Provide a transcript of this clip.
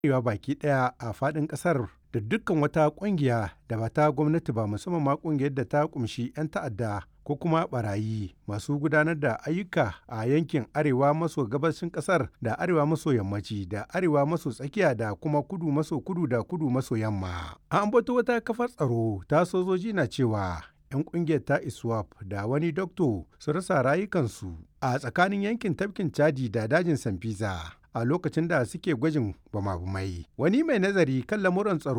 arewa baki ɗaya a faɗin ƙasar da dukkan wata ƙungiya da ba ta gwamnati ba musamman ma ƙungiyar da ta ƙumshi 'yan ta'adda ko kuma barayi masu gudanar da ayyuka a yankin arewa maso gabashin ƙasar da arewa maso yammaci da arewa maso tsakiya da kuma kudu maso kudu da kudu maso yamma. An ambato wata kafar tsaro ta sojoji na cewa 'yan kungiyar ta iswap da wani dokto su rasa rayukansu a tsakanin yankin tafkin chadi da dajin sanfisa a lokacin da suke gwajin bama-bamai wani mai nazari kan lamuran tsaro